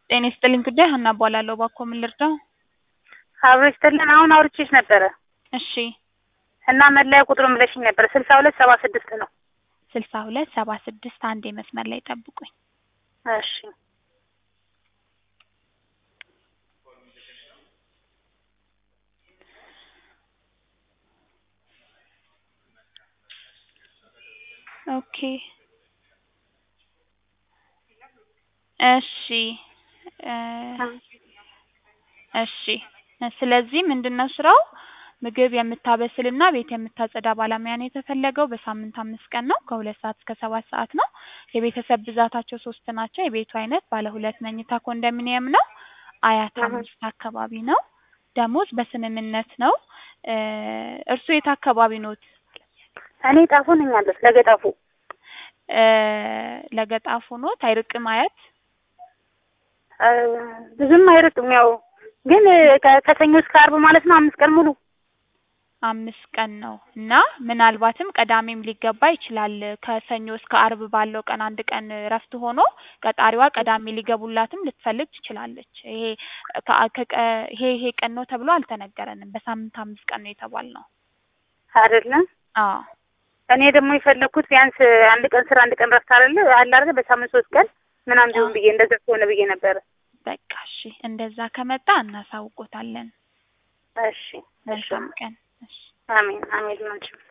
ጤና ይስጥልኝ ጉዳይ ሀና እባላለሁ። እባክዎ ምን ልርዳው? አብሮ ይስጥልን። አሁን አውርቼሽ ነበረ እሺ እና መለያ ቁጥሩን ብለሽኝ ነበረ ስልሳ ሁለት ሰባ ስድስት ነው። ስልሳ ሁለት ሰባ ስድስት አንዴ መስመር ላይ ጠብቁኝ። እሺ ኦኬ እሺ እ እሺ ስለዚህ ምንድነው ስራው? ምግብ የምታበስልና ቤት የምታጸዳ ባለሙያ ነው የተፈለገው። በሳምንት አምስት ቀን ነው። ከሁለት ሰዓት እስከ ሰባት ሰዓት ነው። የቤተሰብ ብዛታቸው ሶስት ናቸው። የቤቱ አይነት ባለ ሁለት መኝታ ኮንዶሚኒየም ነው። አያት አምስት አካባቢ ነው። ደሞዝ በስምምነት ነው። እ እርስዎ የት አካባቢ ኖት? እኔ ጣፎ ነኝ ያለሁት ለገጣፉ እ ለገጣፎ ኖት? አይርቅም አያት? እ ብዙም አይርቅም። ያው ግን ከ- ከሰኞ እስከ አርብ ማለት ነው አምስት ቀን ሙሉ አምስት ቀን ነው እና ምናልባትም ቅዳሜም ሊገባ ይችላል። ከሰኞ እስከ አርብ ባለው ቀን አንድ ቀን እረፍት ሆኖ ቀጣሪዋ ቅዳሜ ሊገቡላትም ልትፈልግ ትችላለች። ይሄ ከ- ከቀ- ይሄ ይሄ ቀን ነው ተብሎ አልተነገረንም። በሳምንት አምስት ቀን ነው የተባልነው። አይደለም። አዎ እኔ ደግሞ የፈለግኩት ቢያንስ አንድ ቀን ስራ አንድ ቀን ረፍት አይደለ አለ አይደለ በሳምንት ሶስት ቀን ምናምን ቢሆን ብዬ እንደዛ ከሆነ ብዬ ነበረ። በቃ እሺ፣ እንደዛ ከመጣ እናሳውቆታለን። እሺ እሺ። መልካም ቀን። እሺ አሜን አሜን ናቸው